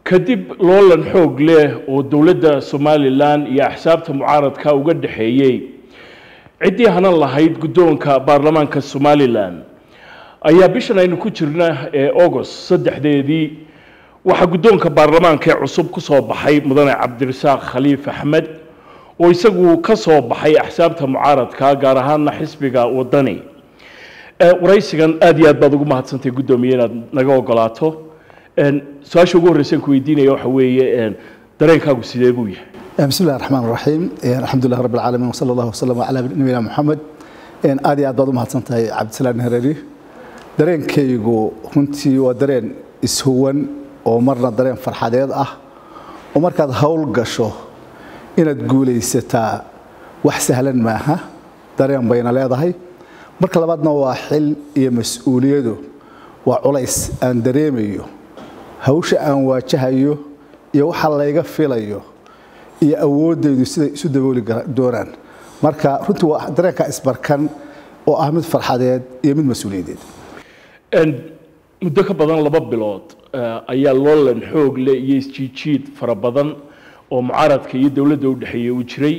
kadib loolan xoog leh oo dowladda somalilan iyo axsaabta mucaaradka uga dhexeeyey ciddii hanan lahayd guddoonka baarlamaanka somalilan ayaa bishan aynu ku jirna ee agost saddexdeedii waxaa guddoonka baarlamaanka ee cusub ku soo baxay mudane cabdirasaaq khaliif axmed oo isagu ka soo baxay axsaabta mucaaradka gaar ahaana xisbiga wadani waraysigan aada iyo aad baad ugu mahadsantay guddoomiye inaad naga ogolaato su-aasha ugu horreysan ku weydiinaya waxa weeye dareenkaagu sidee buu yahay بسم الله الرحمن الرحيم الحمد لله رب العالمين وصلى الله وسلم على نبينا محمد aad iyo aad baad u mahadsantahay cabdisalaan hareeri dareenkaygu runtii waa dareen ishuwan oo marna dareen farxadeed ah oo markaad howl gasho inaad guulaysataa wax sahlan maaha dareen bayna leedahay marka labaadna waa xil iyo mas-uuliyadu waa culays aan dareemayo hawsha aan waajahayo iyo waxa layga filayo iyo awooddaydu siday isu dabooli doonaan marka runtii waa dareenka isbarkan oo ah mid farxadeed iyo mid mas-uuliyadeed muddo ka badan laba bilood ayaa loolan xoog leh iyo isjiijiid fara badan oo mucaaradka iyo dowladda u dhexeeya uu jiray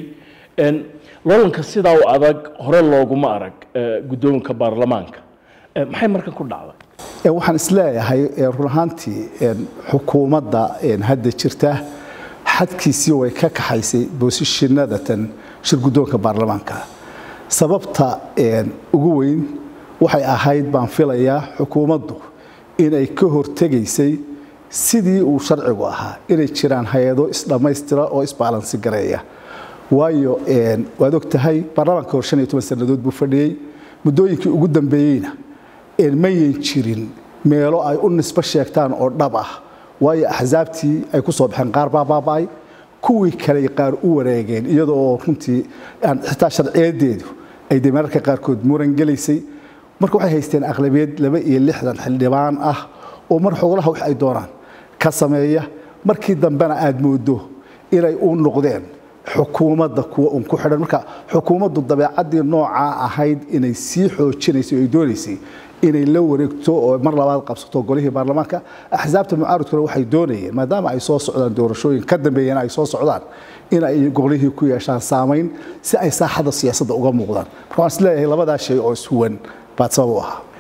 loolanka sidaa u adag hore looguma arag guddoonka baarlamaanka maxay markan ku dhacday waxaan isleeyahay run ahaantii xukuumadda hadda jirta xadkiisii way ka kaxaysay boosishinadatan shir guddoonka baarlamaanka sababta ugu weyn waxay ahayd baan filayaa xukuumaddu inay ka hortegaysay sidii uu sharcigu ahaa inay jiraan hay-ado isdhammaystira oo isbaalansi gareeya waayo waad og tahay baarlamaanka hor shan iyo toban sannadood buu fadhiyey muddooyinkii ugu dambeeyeyna mayan jirin meelo ay u nisbo sheegtaan oo dhab ah waayo axsaabtii ay ku soo baxeen qaar baa baaba'ay kuwii kaley qaar u wareegeen iyadoo runtii xitaa sharciyadeedu ay de mararka qaarkood muran gelaysay marka waxay haysteen aqlabiyad laba iyo lixdan xildhibaan ah oo mar xogolaha wax ay doonaan ka sameeya markii dambena aad moodo inay u noqdeen xukuumadda kuwa un ku xidhan marka xukuumaddu dabeecaddii noocaa ahayd inay sii xoojinaysay oo ay doonaysay inay la wareegto oo mar labaad qabsato golihii baarlamaanka axsaabta mucaaradkuna waxay doonayeen maadaama ay soo socdaan doorashooyin ka dambeeyana ay soo socdaan in ay golihii ku yeeshaan saamayn si ay saaxadda siyaasadda uga muuqdaan marka waan isleeyahay labadaa shay oo ishuwan baad sabab u ahaa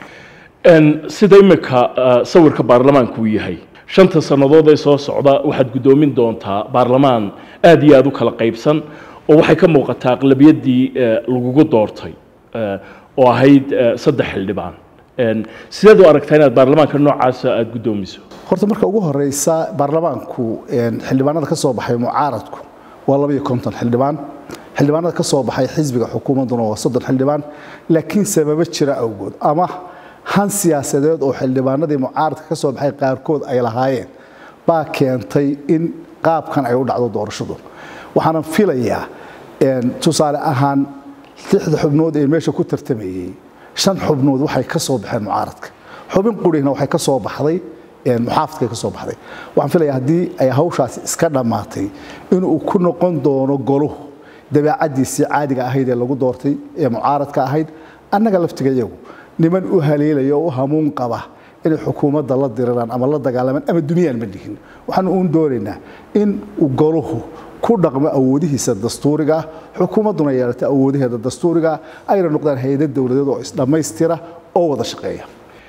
sida imika sawirka baarlamaanku uu yahay shanta sannadood ee soo socda waxaad guddoomin doontaa baarlamaan aad iyo aad u kala qaybsan oo waxay ka muuqataa aqlabiyaddii lagugu doortay oo ahayd saddex xildhibaan sideed u aragtaa inaad baarlamaanka noocaasa aada guddoomiso horta marka ugu horeysa baarlamaanku xildhibaanada ka soo baxay mucaaradku waa labaiyo konton xildhibaan xildhibaanada ka soo baxay xisbiga xukuumadduna waa soddon xildhibaan laakiin sababo jira awgood ama han siyaasadeed oo xildhibaanadii mucaaradka ka soo baxay qaarkood ay lahaayeen baa keentay in qaabkan ay u dhacdo doorashadu waxaana filayaa tusaale ahaan lixda xubnood ee meesha ku tartamayey shan xubnood waxay ka soo baxeen mucaaradka xubin qurihna waxay ka soo baxday muxaafadkay ka soo baxday waxaan filayaa haddii ay hawshaasi iska dhammaatay inuu ku noqon doono goluhu dabeecaddiisii caadiga ahayd ee lagu doortay ee mucaaradka ahayd annaga laftiga iyagu niman u haleelaya oo u hamuun qaba inay xukuumadda la diriraan ama la dagaalamaan ama duniyaan ma dhihin waxaanu uun doonaynaa in goluhu ku dhaqmo awoodihiisa dastuuriga xukuumadduna yeelata awoodaheeda dastuuriga ayna noqdaan hay-ada dowladeed oo isdhammaystira oo wada shaqeeya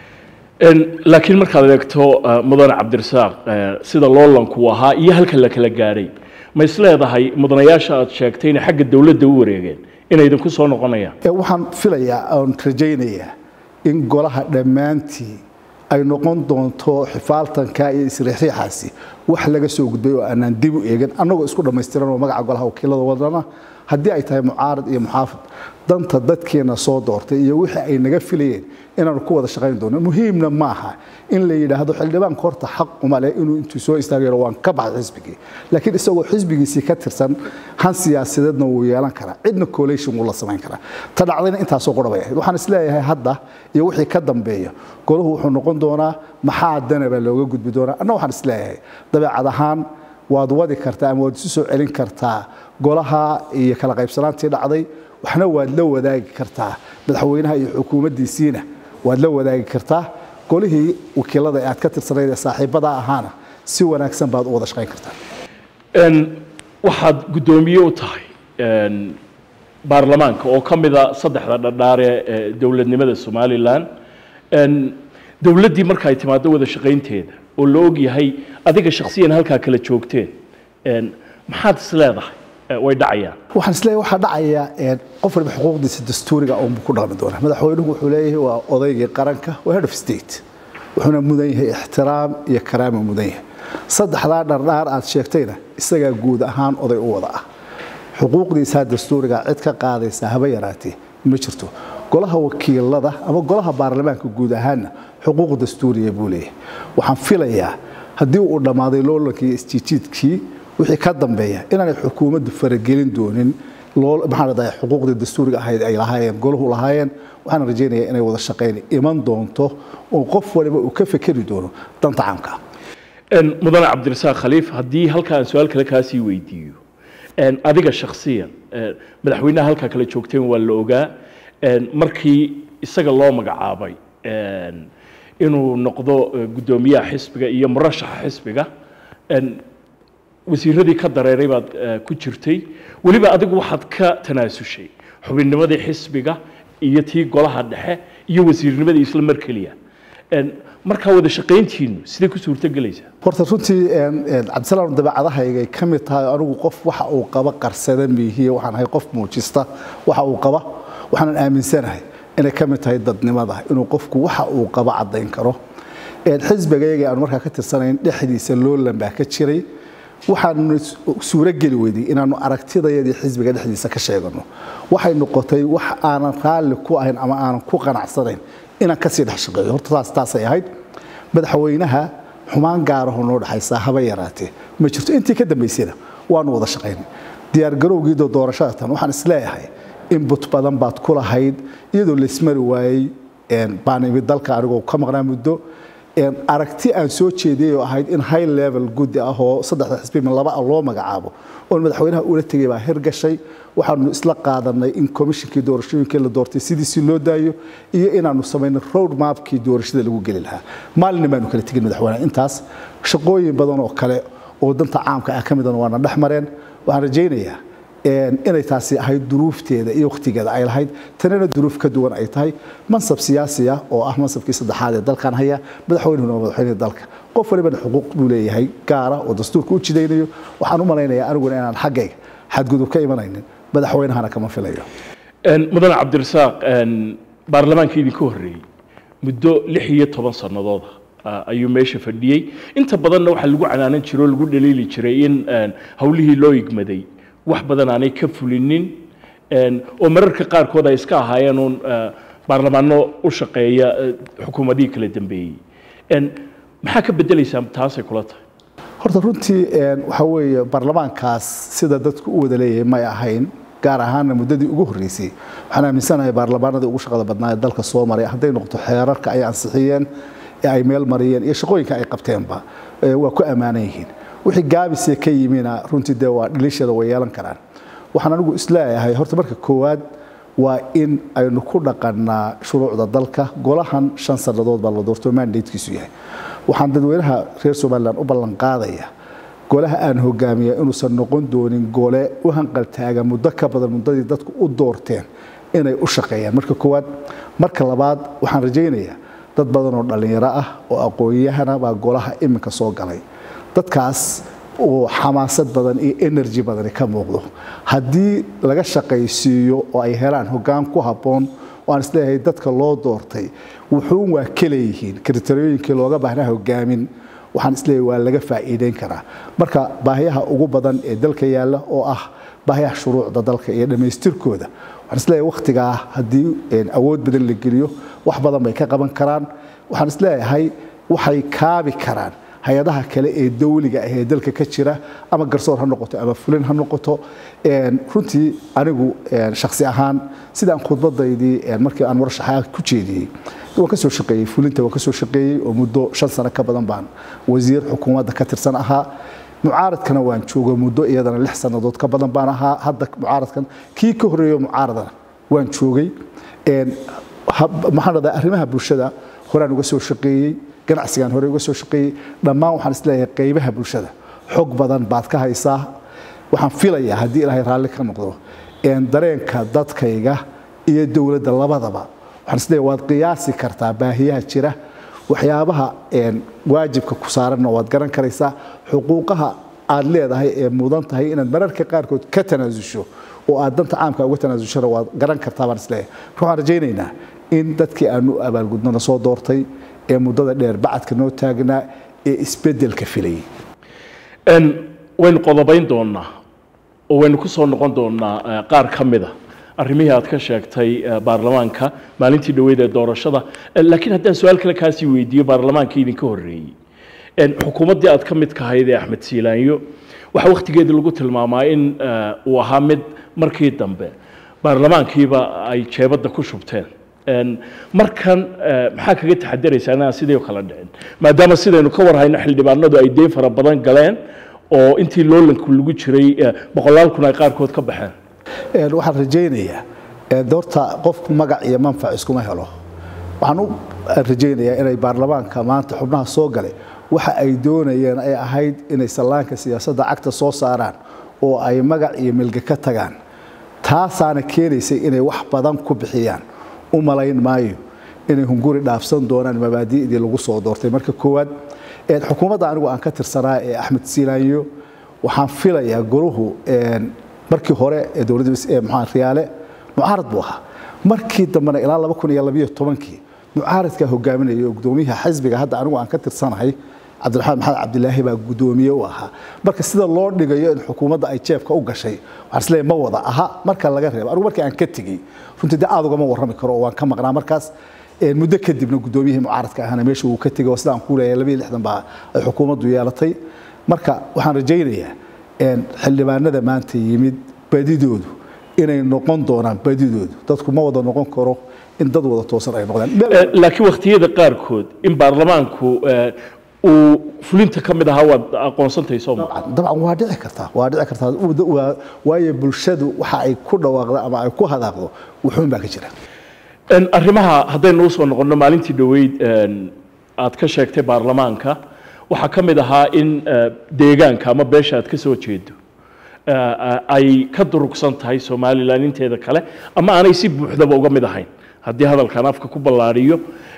laakiin markaad eegto mudane cabdirasaaq sida loolanku ahaa iyo halka la kala gaadhay ma isleedahay mudanayaasha aad sheegtay inay xagga dowladda u wareegeen inay idinku soo noqonayaan waxaan filayaa oon rajaynayaa in golaha dhammaantii ay noqon doonto xifaaltanka iyo isriixriixaasi wax laga soo gudbay oo aanaan dib u eegin annagoo isku dhammaystiran oo magaca golaha wakiilada wadana haddii ay tahay mucaarad iyo muxaafid danta dadkeena soo doortay iyo wixii ay naga filayeen inaanu ku wada shaqayn doono muhiimna maaha in la yidhaahdo xildhibaanka horta xaq uma leh inuu intuu soo istaagayo waan ka baxay xisbigii laakiin isagoo xisbigiisii ka tirsan han siyaasadeedna wuu yeelan karaa cidna collation wuu la samayn karaa ta dhacdayna intaasoo qura bay ahayd waxaan isleeyahay hadda iyo wixii ka dambeeya golahu wuxuu noqon doonaa maxaa danaba looga gudbi doonaa anna waxaan isleeyahay dabeecad ahaan waad wadi kartaa ama waad isu soo celin kartaa golaha iyo kala qaybsanaantii dhacday waxna waad la wadaagi kartaa madaxweynaha iyo xukuumaddiisiina waad la wadaagi kartaa golihii wakiilada ee aad ka tirsanayd ee saaxiibada ahaana si wanaagsan baad u wada shaqayn kartaa waxaad guddoomiye u tahay baarlamaanka oo ka mida saddexda dhadhaare ee dowladnimada somalilan dowladdii marka ay timaado wada shaqaynteeda oo la og yahay adiga shakhsiyan halkaa kala joogteen maxaad is leedahay way dhacayaan waxaan isleeyahay waxaa dhacaya qof waliba xuquuqdiisa dastuuriga uunbu ku dhaqmi doonaa madaxweynuhu wuxuu leeyahay waa odaygii qaranka waa head of state wuxuuna mudan yahay ixtiraam iyo karaama mudan yahay saddexdaa dhardhaar aad sheegtayna isagaa guud ahaan oday u wada ah xuquuqdiisaa dastuuriga cid ka qaadaysa haba yaraatee ma jirto golaha wakiilada ama golaha baarlamaanka guud ahaanna xuquuq dastuuriya buu leeyahay waxaan filayaa haddii uu dhammaaday loolankii isjiijiidkii wixii ka dambeeya inaanay xukuumaddu faragelin doonin maxaa xuquuqdii dastuuriga ahayd ay lahaayeen golahu lahaayeen waxaan rajaynayaa inay wada shaqayn iman doonto oo qof waliba uu ka fekeri doono danta caamka mudane cabdirasaaq khaliif haddii halka aan su-aal kale kaasii weydiiyo adiga shakhsiyan madaxweynaha halkaa kala joogteen waa la ogaa markii isaga loo magacaabay inuu noqdo guddoomiyaha xisbiga iyo murashaxa xisbiga wasiiradii ka dareeray baad ku jirtay weliba adigu waxaad ka tanaasushay xubinnimadii xisbiga iyo tii golaha dhexe iyo wasiirnimadii isla mar keliya markaa wada shaqayntiinu siday ku suurtogelaysaa horta runtii cabdisalaam dabeecadahaygay ka mid tahay anigu qof waxa uu qaba qarsada miihiye waxaan ahay qof muujista waxa uu qaba waxaanan aaminsanahay inay ka mid tahay dadnimada inuu qofku waxa uu qaba caddayn karo xisbigayga aanu markaa ka tirsanayn dhexdiisa loolan baa ka jiray waxaanu suurogeli weyday inaanu aragtidayadii xisbiga dhexdiisa ka sheegano waxay noqotay wax aanan raalli ku ahayn ama aanan ku qanacsanayn inaan kasii dhex shaqeeyo horta taas taasay ahayd madaxweynaha xumaan gaaraho noo dhexaysaa haba yaraatee ma jirto intii ka dambaysayna waanu wada shaqaynay diyaargarowgiido doorashada tan waxaan isleeyahay inbut badan baad ku lahayd iyadoo laysmari waayey baan imid dalka anigoo ka maqnaa muddo aragti aan soo jeediyay oo ahayd in high level guddi ah oo saddexda xisbi laba ah loo magacaabo oon madaxweynaha ula tegay baa hirgashay waxaanu isla qaadanay in komishinkii doorashooyinkii la doortay sidiisii loo daayo iyo inaanu samaynay road mapkii doorashada lagu geli lahaa maalina baanu kala tegin madaxweynaha intaas shaqooyin badan oo kale oo danta caamka ah ka midana waana dhex mareen waxaan rajaynayaa inay taasi ahayd duruufteeda iyo wakhtigeeda ay lahayd tanina duruuf ka duwan ay tahay mansab siyaasi ah oo ah mansabkii saddexaad ee dalkan haya madaxweynuhuna waa madaxweynihii dalka qof walibana xuquuq buu leeyahay gaara oo dastuurka u jidaynayo waxaan u malaynayaa aniguna inaan xaggayga xadgudub ka imanaynin madaxweynahana kama filayo mudane cabdirasaaq baarlamaanka idinka horreeyey muddo lix iyo toban sannadooda ayuu meesha fadhiyey inta badanna waxaa lagu canaanan jiray oo lagu dhaliili jiray in howlihii loo igmaday wax badan aanay ka fulinin oo mararka qaarkood ay iska ahaayeen uun baarlamaano u shaqeeya xukuumadihii kala dambeeyey maxaa ka bedelaysaa taasay kula tahay horta runtii waxaa weeye baarlamaankaas sida dadku u wada leeyahay may ahayn gaar ahaanna muddadii ugu horreysay waxaan aaminsanahay baarlamaanadii ugu shaqada badnaa ee dalka soo maray hadday noqoto xeerarka ay ansixiyeen ee ay meel mariyeen iyo shaqooyinka ay qabteenba waa ku ammaanan yihiin wixii gaabisee ka yimina runtii dee waa dhaliishada way yeelan karaan waxaan anigu isleeyahay horta marka koowaad waa in aynu ku dhaqannaa shuruucda dalka golahan shan sannadood baa la doorto mandatekiisu yahay waxaan dadweynaha reer somalilan u ballan qaadaya golaha aan hogaamiya inuusan noqon doonin gole u hanqaltaaga muddo ka badan muddadii dadku u doorteen inay u shaqeeyaan marka koowaad marka labaad waxaan rajaynayaa dad badan oo dhallinyaro ah oo aqoon-yahana baa golaha iminka soo galay dadkaas oo xamaasad badan iyo energy badani ka muuqdo haddii laga shaqaysiiyo oo ay helaan hoggaan ku habboon oo aan isleeyahay dadka loo doortay wuxuun waa kaleeyihiin kritariyooyinkii looga baahnaa hogaamin waxaan isleeyahay waa laga faa'iideyn karaa marka baahiyaha ugu badan ee dalka yaalla oo ah baahiyaha shuruucda dalka iyo dhammaystirkooda waxaan isleeyahay wakhtigaa haddii awood badan la geliyo wax badan bay ka qaban karaan waxaan isleeyahay waxay kaabi karaan hay-adaha kale ee dawliga ah ee dalka ka jira ama garsoor ha noqoto ama fulin ha noqoto runtii anigu shaksi ahaan sidaan khudbadaydii markii aan warashaxaa ku jeediyey waan ka soo shaqeeyey fulinta waan ka soo shaqeeyey oo muddo shan sano ka badan baan wasiir xukuumadda ka tirsan ahaa mucaaradkana waan joogo muddo iyadana lix sannadood ka badan baan ahaa hadda mucaaradkan kii ka horreeyo mucaaradana waan joogay maxaan radaa arrimaha bulshada horaan uga soo shaqeeyey ganacsigaan hore uga soo shaqeeyey dhammaan waxaan isleeyahay qaybaha bulshada xog badan baad ka haysaa waxaan filayaa haddii ilaahay raalli ka noqdo dareenka dadkayga iyo dowladda labadaba waxaan isleeyahay waad qiyaasi kartaa baahiyaha jira waxyaabaha waajibka ku saaranna waad garan karaysaa xuquuqaha aad leedahay ee mudan tahay inaad mararka qaarkood ka tanaasusho oo aad danta caamka uga tanaasushana waad garan kartaa baan isleeyahay waxaan rajaynaynaa in dadkii aanu abaalgudnona soo doortay ee muddada dheer bacadka noo taagnaa ee isbeddelka filayay waynu qodobayn doonaa oo waynu ku soo noqon doonaa qaar ka mida arrimihii aad ka sheegtay baarlamaanka maalintii dhoweyd ee doorashada laakiin haddaan su-aal kale kaasii weydiiyo baarlamaanka idinka horreeyey xukuumaddii aad ka mid kahayd ee axmed siilaanyo waxaa wakhtigeedii lagu tilmaamaa in uu ahaa mid markii dambe baarlamaankiiba ay jeebadda ku shubteen markan maxaa kaga taxadaraysaa inaan sidii o kale dhicin maadaama sidaynu ka warhayno xildhibaanadu ay deyn fara badan galeen oo intii loolanku lagu jiray boqolaal kun ay qaarkood ka baxeen waxaan rajaynayaa doorta qofku magac iyo manfac iskuma helo waxaan u rajaynayaa inay baarlamaanka maanta xubnaha soo galay waxa ay doonayeen ay ahayd inay sallaanka siyaasadda cagta soo saaraan oo ay magac iyo milge ka tagaan taasaana keenaysay inay wax badan ku bixiyaan u malayn maayo inay hunguri dhaafsan doonaan mabaadi'dii lagu soo doortay marka koowaad xukuumadda anigu aan ka tirsanaa ee axmed siilaanyo waxaan filayaa goruhu markii hore ee dowladda maxaa riyaale mucaarad buu ahaa markii dambena ilaa laba kun iyo labiyo tobankii mucaaradkaa hogaaminaya oo gudoomiyaha xisbiga hadda anigu aan ka tirsanahay cabdiraxmaan maxamed cabdilaahi baa gudoomiye u ahaa marka sida loo dhigayo in xukuumadda ay jeebka u gashay waxaan isleeyahay ma wada aha marka laga reebo anigu markii aan ka tegey runtii dee aad ugama warrami karo oo waan ka maqnaa markaas muddo kadibna gudoomiyihii mucaaradka ahana meesha uu ka tegay oo sidaan ku leeyahay labiyo lixdan baa ay xukuumaddu yeelatay marka waxaan rajaynayaa xildhibaanada maanta yimid badidoodu inay noqon doonaan badidoodu dadku ma wada noqon karo in dad wada toosan ay noqdaan laakiin wakhtiyada qaarkood in baarlamaanku uu fulinta ka mid ahaa waad aqoonsantahay soo maa dabcan waa dhici kartaa waa dhici kartaa waayo bulshadu waxa ay ku dhawaaqdo ama ay ku hadaaqdo wuxuun baa ka jira arrimaha haddaynu usoo noqonno maalintii dhoweyd aad ka sheegtay baarlamaanka waxaa ka mid ahaa in deegaanka ama beesha aad ka soo jeedo ay ka durugsan tahay somalilan inteeda kale ama aanay si buuxdaba uga mid ahayn haddii hadalkan afka ku ballaadhiyo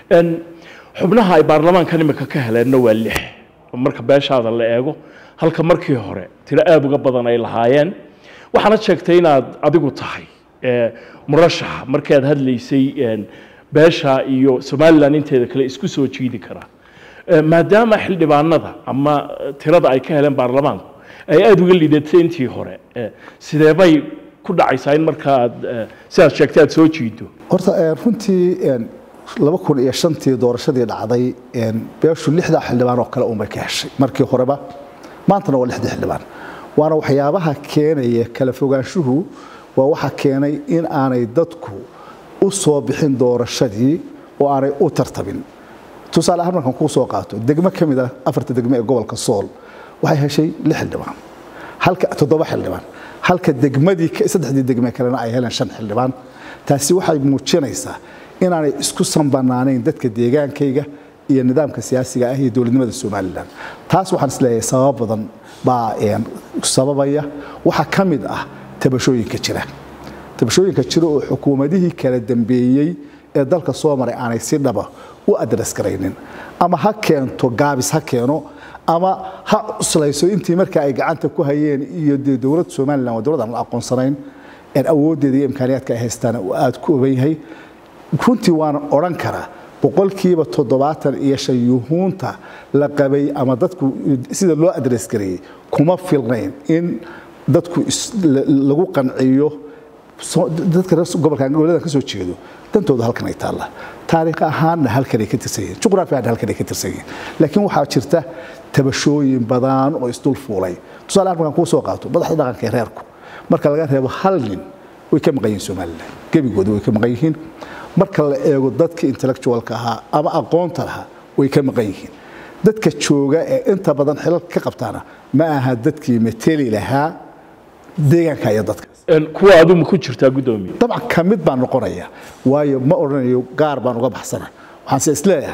xubnaha ay baarlamaankan imika ka heleenna waa lix marka beeshaada la eego halka markii hore tiro aada uga badan ay lahaayeen waxaana sheegtay inaad adigu tahay murashaxa markii aad hadlaysay beesha iyo somalilan inteeda kale isku soo jiidi karaa maadaama xildhibaanada ama tirada ay ka heleen baarlamaanku ay aada uga liidatay intii hore sidee bay ku dhacaysaa in marka aad sidaad sheegtay aad soo jiido horta runtii laba kun iyo shantii doorashadii dhacday beeshu lixdaa xildhibaan oo kale unbay ka heshay markii horeba maantana waa lixdii xildhibaan waana waxyaabaha keenaya kala fogaanshuhu waa waxa keenay in aanay dadku u soo bixin doorashadii oo aanay u tartabin tusaale ahaan markaan kuu soo qaato degmo ka mid ah afarta degmo ee gobolka sool waxay heshay lix xildhibaan halka toddoba xildhibaan halka degmadii saddexdii degme kalena ay heleen shan xildhibaan taasi waxay muujinaysaa inaanay isku sanbanaanayn dadka deegaankayga iyo nidaamka siyaasiga ah iyo dowladnimada somalilan taas waxaan isleeyahay sabab badan baa sababaya waxaa ka mid ah tabashooyinka jira tabashooyinka jira oo xukuumadihii kala dambeeyey ee dalka soo maray aanay si dhaba u adres garaynin ama ha keento gaabis ha keeno ama ha cuslayso intii marka ay gacanta ku hayeen iyo dee dowladda somalilan waa dowlad aan la aqoonsanayn awooddeeda iyo imkaaniyaadka ay haystaan uu aada ku oban yahay runtii waana odhan karaa boqolkiiba toddobaatan iyo shan yuhuunta la qabay ama dadku sida loo adres gareeyey kuma filnayn in dadku lagu qanciyo dadka reer gobolka gobolladan ka soo jeedo dantooda halkan ay taalla taariikh ahaanna halkan ay ka tirsan yihiin juqraafi ahaan halkan ay ka tirsan yihiin laakiin waxaa jirta tabashooyin badan oo isdul fuulay tusaale ahaan markaan kuu soo qaato madaxda dhaqanka ee reerku marka laga reebo hal nin way ka maqan yihiin somalilan gebigooda way ka maqan yihiin marka la eego dadka intellectualka ahaa ama aqoonta lahaa way ka maqan yihiin dadka jooga ee inta badan xilalka ka qabtaana ma aha dadkii mateli lahaa deegaanka iyo dadka kuwa adu ma ku jirtaa guddoomiye dabcan ka mid baan noqonaya waayo ma odhanayo gaar baan uga baxsana waxaanse isleeyahay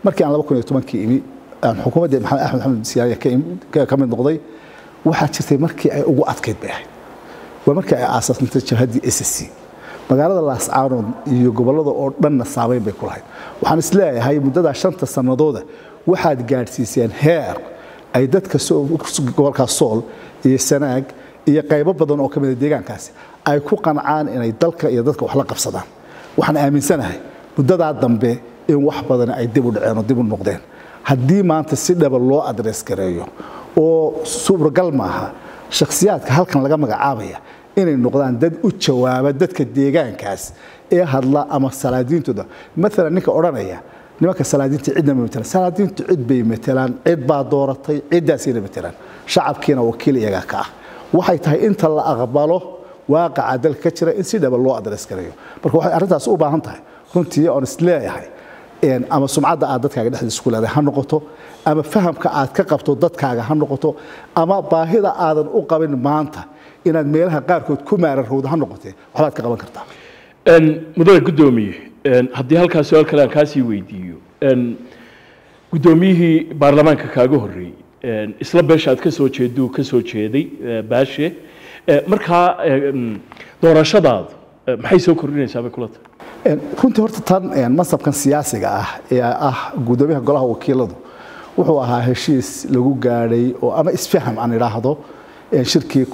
markii aan laba kun iyo tobankii imi aan xukuumaddii maxamed axmed maxamed siyaariya ka im- ka mid noqday waxaa jirtay markii ay ugu adkayd bay ahayd waa markii ay aasaasantay jabhaddii s c magaalada laascaanood iyo gobollada oo dhanna saameyn bay ku lahayd waxaan isleeyahay muddadaa shanta sannadooda waxaad gaadhsiiseen heer ay dadka soo- gobolka sool iyo sanaag iyo qaybo badan oo ka mida deegaankaasi ay ku qancaan inay dalka iyo dadka wax la qabsadaan waxaan aaminsanahay muddadaa dambe in wax badan ay dib u dhaceen oo dib u noqdeen haddii maanta si dhaba loo adres gareeyo oo suuragal maaha shakhsiyaadka halkan laga magacaabaya inay noqdaan dad u jawaaba dadka deegaankaas ee hadla ama salaadiintooda maalan ninka odhanaya nimanka salaadiinta cidna ma matelaan salaadiintu cid bay matelaan cid baa dooratay ciddaasayna matelaan shacabkiina wakiil iyagaa ka ah waxay tahay inta la aqbalo waaqaca dalka ka jira in si dhaba loo adres gareeyo marka waxay arrintaas u baahan tahay runtii oon isleeyahay een, ama sumcadda aad dadkaaga dhexdiisa ku leedahay ha noqoto ama fahamka aad ka qabto dadkaaga ha noqoto ama baahida aadan u qabin maanta inaad meelaha qaarkood ku maararowda ha noqotee waxbaad ka qaban kartaa Een, mudane guddoomiye een, haddii halkaas su-aal kale aan kaasii weydiiyo een, guddoomiyihii baarlamaanka kaaga horreeyey een, isla beesha aad ka soo jeeduu ka soo jeeday ee, baashe Ee, markaa een, doorashadaadu ee, maxay soo kordhinaysaa bay kula tahay Een, runtii horta tan een, mansabkan siyaasiga ah ee ah guddoomiyaha golaha wakiiladu wuxuu ahaa heshiis lagu gaadhay oo ama isfaham aan idhaahdo een, shirkii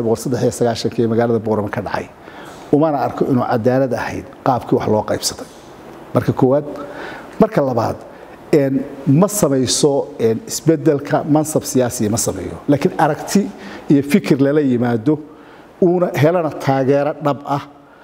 ee magaalada boorama ka dhacay umana arko inuu cadaalad ahayd qaabkii wax loo qaybsaday marka koowaad marka labaad een, ma samayso een, isbedelka mansab siyaasiya ma sameeyo laakiin aragti iyo fikir lala yimaado uuna helana taageero dhab ah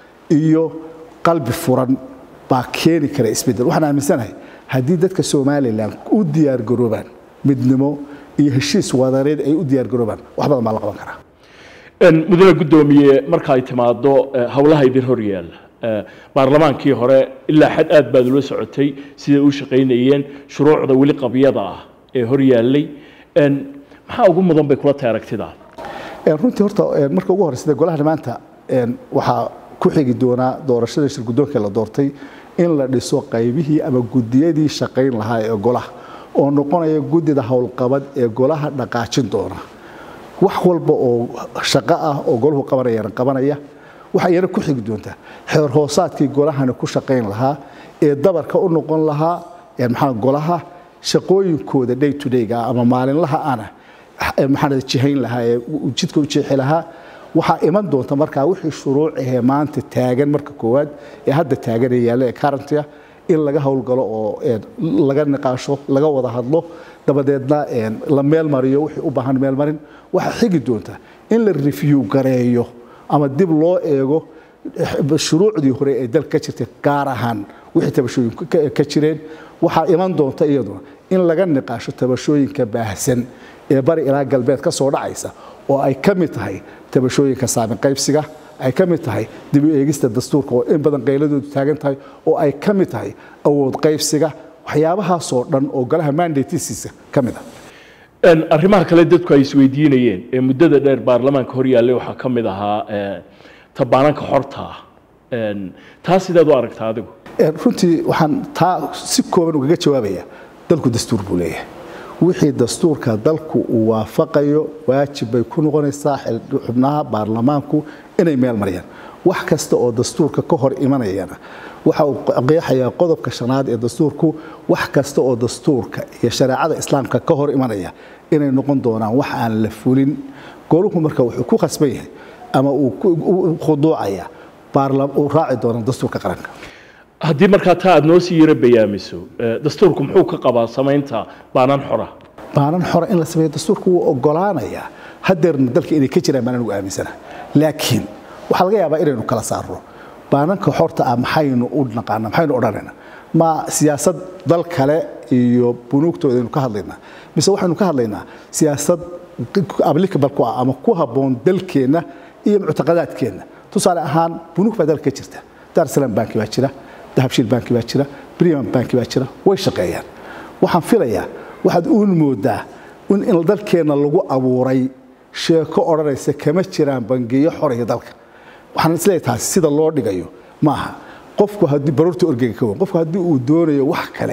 iyo qalbi furan baa keeni kara isbedel waxaan aaminsanahay haddii dadka somalilan u diyaargaroobaan midnimo iyo heshiis wadareed ay u diyaargaroobaan wax badan baa la qaban karaa Een, mudane guddoomiye marka ay timaado ee, howlaha idin hor yaalla ee, baarlamaankii hore ilaa xad aad baad ula socotay siday u shaqaynayeen shuruucda weli qabyada ah ee hor yaallay Een, maxaa ugu mudan bay kula tahay aragtidaada Een, runtii horta een, marka ugu horreysada golaha maanta een, waxaa ku xigi doonaa doorashada shir guddoonka la doortay in la dhiso qaybihii ama gudiyadii shaqayn lahaa ee golaha oo noqonaya guddida howlqabad ee golaha dhaqaajin doona wax walba oo shaqo ah oo golahu qabanayana qabanaya waxaa iyana ku xigi doontaa xeer hoosaadkii golahana ku shaqayn lahaa ee dabarka u noqon lahaa ee maxaa golaha shaqooyinkooda day to day ama maalinlaha ana ee maxaa jihayn lahaa ee jidka u jeexi lahaa waxaa iman doonta markaa wixii shuruuc ahee maanta taagan marka koowaad ee hadda taagan ee yaalla ee currentia in laga howlgalo oo een, laga niqaasho laga wada hadlo dabadeedna een, la meel mariyo wixii u baahan meel marin waxaa xigi doonta in la review gareeyo ama dib loo eego eh, shuruucdii hore ee dalka ka jirtay gaar ahaan wixii tabashooyinku ka- ka jireen waxaa iman doonta iyaduna in laga niqaasho tabashooyinka baahsan ee bari ilaa galbeed ka soo dhacaysa oo ay ka mid tahay tabashooyinka saamin qaybsiga ay ka mid tahay dib u eegista dastuurka oo in badan qayladoodu taagan tahay oo ay ka mid tahay awood qaybsiga waxyaabahaasoo dhan oo golaha mandatesiisa ka mid ah Een, arrimaha kale dadku ay isweydiinayeen ee muddada dheer baarlamaanka hor yaallay waxaa ka mid ahaa ee, tabaananka xorta ah Een, taa sidaad u aragtaa adigu Een, runtii waxaan taa si kooban ugaga jawaabaya dalku dastuur buu leeyahay wixii dastuurka dalku uu waafaqayo waajib bay ku noqonaysaa xil- xubnaha baarlamaanku inay meel mariyaan wax kasta oo dastuurka ka hor imanayana waxa uu qeexayaa qodobka shanaad ee dastuurku wax kasta oo dastuurka iyo shareecada islaamka ka hor imanaya inay noqon doonaan wax aan la fulin goluhu marka wuxuu ku khasban yahay ama uu ku- u khuduucaya baarla- uu raaci doona dastuurka qaranka haddii markaa taa aad noo sii yaro bayaamiso ee, dastuurku muxuu ka qabaa samaynta baanaan xora baanan xora in la sameeyo dastuurku wuu ogolaanayaa hadeerna dalka inay ka jiraan baan anigu aaminsana laakiin waxaa laga yaabaa inaynu kala saarno baananka xorta ah maxaynu u naqaana maxaynu odhanayna ma siyaasad dal kale iyo bunuugtooda aynu ka hadlaynaa mise waxaynu ka hadlaynaa siyaasad applicable ku ah ama ku habboon dalkeenna iyo muctaqadaadkeenna tusaale ahaan bunuug baa dalka ka jirta dar salam banki baa jira dahabshiil banki baa jira briman banki baa jira way shaqeeyaan waxaan filayaa waxaad uun moodaa in in dalkeenna lagu abuuray sheeko odhanaysa kama jiraan bangiyo xoraya dalka waxaan isleeyahay taasi sida loo dhigayo maaha qofku haddii baroorta orgega ka weyn qofku haddii uu doonayo wax kale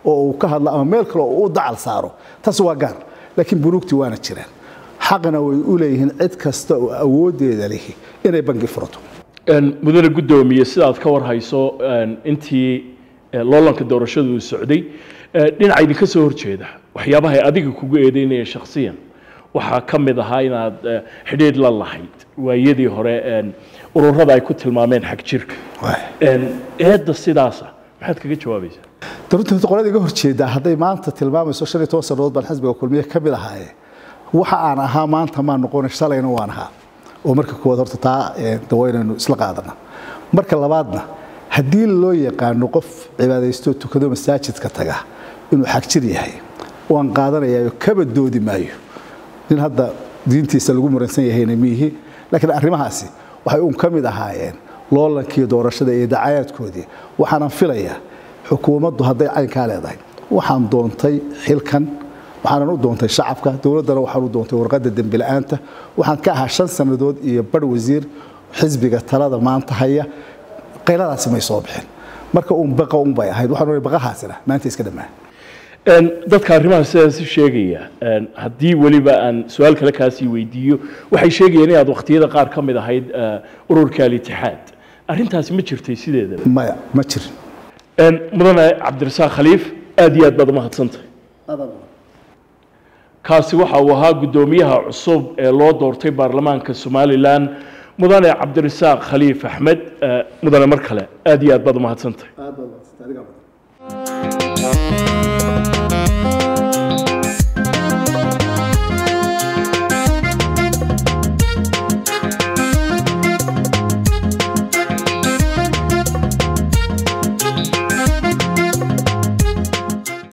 oo uu ka hadlo ama meel kale oo uu u dacal saaro taas waa gaar laakiin bunuugtii waana jiraan xaqna way u leeyihiin cid kasta oo awooddeeda lihi inay bangi furato mudane guddoomiye sidaad ka warhayso intii loolanka doorashadu uu socday dhinaca idinka soo horjeeda waxyaabaha ay adiga kugu eedeynaya shakhsiyan waxaa ka mid ahaa inaad xidhiidh la lahayd waayadii hore ururada ay ku tilmaameen xag jirka eedda sidaasa maxaad kaga jawaabaysaa runtii qolada iga horjeedaa hadday maanta tilmaamayso shan iyo toban sannadood baan xisbiga kulmiye ka mid ahaaye waxa aan ahaa maanta maan noqonay shalayna waan ahaa oo marka koowaad horta taa dawaynaynu isla qaadana marka labaadna haddii loo yaqaano qof cibaadaysto tukado masaajidka taga inuu xagjir yahay waan qaadanayaa kaba doodi maayo nin hadda diintiisa lagu muransan yahayna miihi laakiin arrimahaasi waxay uun ka mid ahaayeen loolankii doorashada iyo dacayaadkoodii waxaanan filayaa xukuumaddu hadday caynkaa leedahay waxaan doontay xilkan waxaanan u doontay shacabka dowladdana waxaan u doontay warqadda dembi la'aanta waxaan ka ahaa shan sannadood iyo badh wasiir xisbiga talada maanta haya qayladaasi may soo bixin marka uun baqa un bay ahayd waxaan ohay baqahaasina maanta iska dhammaan dadka arrimaha sidaas sheegaya haddii weliba aan su-aal kale kaasii weydiiyo waxay sheegayeen inaad wakhtiyada qaar ka mid ahayd ururka alitixaad arrintaasi ma jirtay sideedaba maya ma jirin mudane cabdirasaaq khaliif aad iyo aad baad umahadsantahay kaasi waxa uu ahaa guddoomiyaha cusub ee loo doortay baarlamaanka somalilan mudane cabdirasaaq khaliif axmed mudane mar kale aad iyo aad baad umahadsantahay